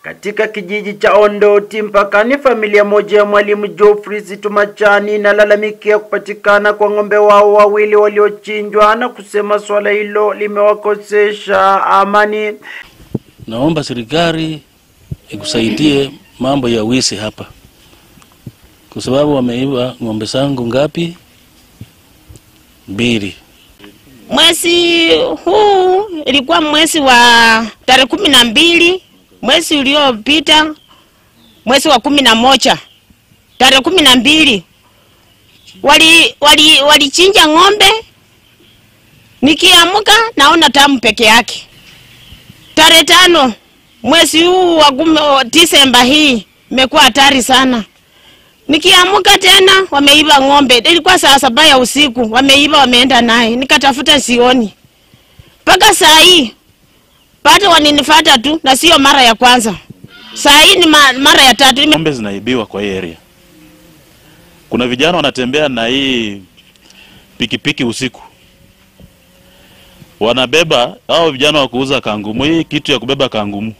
Katika kijiji cha Ondoti mpakani, familia moja ya mwalimu Geoffrey Zitumachani inalalamikia kupatikana kwa ng'ombe wao wawili waliochinjwa na kusema swala hilo limewakosesha amani. Naomba serikali ikusaidie mambo ya wizi hapa, kwa sababu wameiba ng'ombe zangu ngapi? Mbili. Mwezi huu ilikuwa mwezi wa tarehe kumi na mbili mwezi uliopita, mwezi wa kumi na moja tarehe kumi na mbili wali wali walichinja ng'ombe. Nikiamka naona tamu peke yake. Tarehe tano mwezi huu wa kumi- wa Disemba hii imekuwa hatari sana. Nikiamka tena wameiba ng'ombe. Ilikuwa saa saba ya usiku, wameiba wameenda naye, nikatafuta sioni mpaka saa hii bado waninifuata tu, na sio mara ya kwanza. Saa hii ni ma, mara ya tatu. Nime- Ng'ombe zinaibiwa kwa hii area. Kuna vijana wanatembea na hii pikipiki usiku, wanabeba hao vijana wa kuuza kangumu, hii kitu ya kubeba kangumu,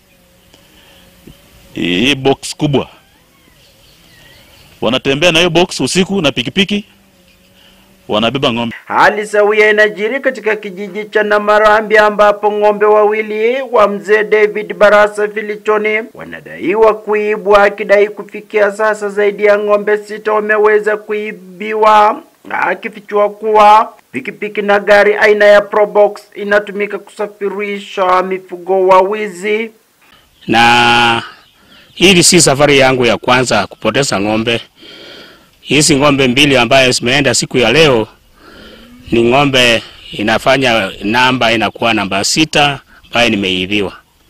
hii box kubwa, wanatembea na hiyo box usiku na pikipiki, wanabeba ng'ombe. Hali sawia inajiri katika kijiji cha Namarambi ambapo ng'ombe wawili wa mzee David Barasa Filichoni wanadaiwa kuibwa, akidai kufikia sasa zaidi ya ng'ombe sita wameweza kuibiwa, akifichua kuwa pikipiki na gari aina ya Probox inatumika kusafirisha mifugo wa wizi. na hili si safari yangu ya kwanza kupoteza ng'ombe. Hizi ng'ombe mbili ambayo zimeenda siku ya leo ni ng'ombe inafanya namba inakuwa namba sita ambayo nimeibiwa,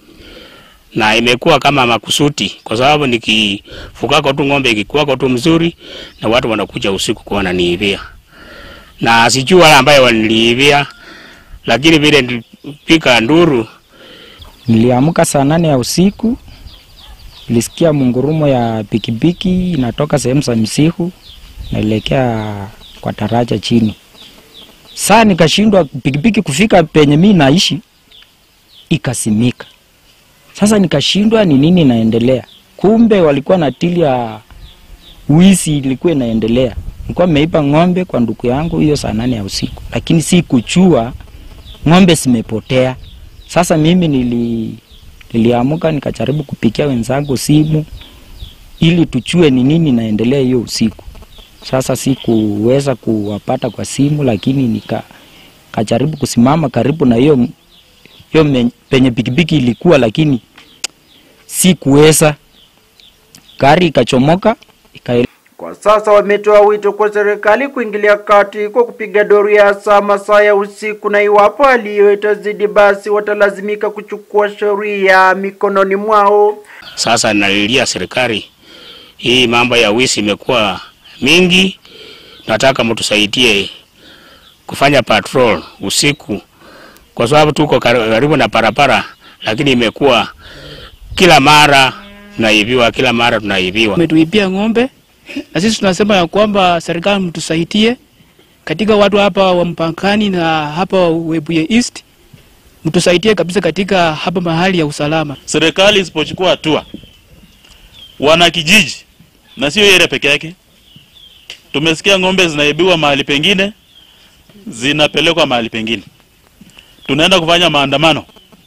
na imekuwa kama makusuti, kwa sababu nikifukako tu ng'ombe ikikuwako tu mzuri, na watu wanakuja usiku kuwa wananiibia, na sijui wale ambayo waliniibia, lakini vile nilipika nduru Niliamka saa nane ya usiku, nilisikia mungurumo ya pikipiki inatoka sehemu za Msihu naelekea kwa taraja chini. Saa nikashindwa pikipiki kufika penye mi naishi, ikasimika. Sasa nikashindwa ni nini inaendelea. Kumbe walikuwa na tili ya wizi ilikuwa inaendelea. Nilikuwa nimeipa ng'ombe kwa ndugu yangu hiyo saa nane ya usiku, lakini si kuchua ng'ombe zimepotea. Sasa mimi nili niliamka nikajaribu kupikia wenzangu simu ili tuchue ni nini naendelea hiyo usiku. Sasa sikuweza kuwapata kwa simu, lakini nika kajaribu kusimama karibu na hiyo hiyo me- penye pikipiki ilikuwa, lakini sikuweza. Gari ikachomoka ikaele Kwa sasa wametoa wito kwa serikali kuingilia kati kwa kupiga doria saa masaa ya usiku, na iwapo hali hiyo itazidi, basi watalazimika kuchukua sheria mikononi mwao. Sasa nalilia serikali, hii mambo ya wizi imekuwa mingi, nataka mtusaidie kufanya patrol usiku, kwa sababu tuko kar- karibu na barabara, lakini imekuwa kila mara tunaibiwa, kila mara tunaibiwa. umetuibia ng'ombe, na sisi tunasema ya kwamba serikali mtusaidie katika watu hapa wa mpakani na hapa Webuye East, mtusaidie kabisa katika hapa mahali ya usalama. Serikali isipochukua hatua, wana kijiji na sio yeye peke yake. Tumesikia ng'ombe zinaibiwa mahali pengine, zinapelekwa mahali pengine. Tunaenda kufanya maandamano,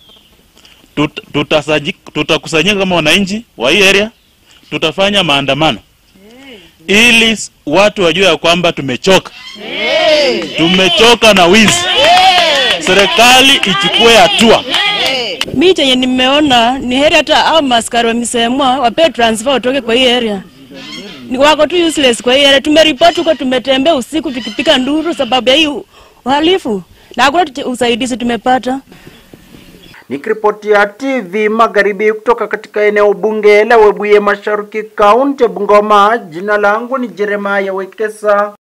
Tut- tutasaji- tutakusanyika kama wananchi wa hii area, tutafanya maandamano ili s- watu wajue ya kwamba tumechoka, tumechoka na wizi. Serikali ichukue hatua. Mi chenye nimeona ni heri hata au maskari wamesemwa wapewe transfer watoke kwa hii area. Ni wako tu useless kwa hii area. Tumeripoti huko, tumetembea usiku tukipika nduru sababu ya hii uhalifu na hakuna tu- usaidizi tumepata. Nikiripotia TV Magharibi kutoka katika eneo bunge la Webuye Mashariki, kaunti ya Bungoma, jina langu ni Jeremiah Wekesa.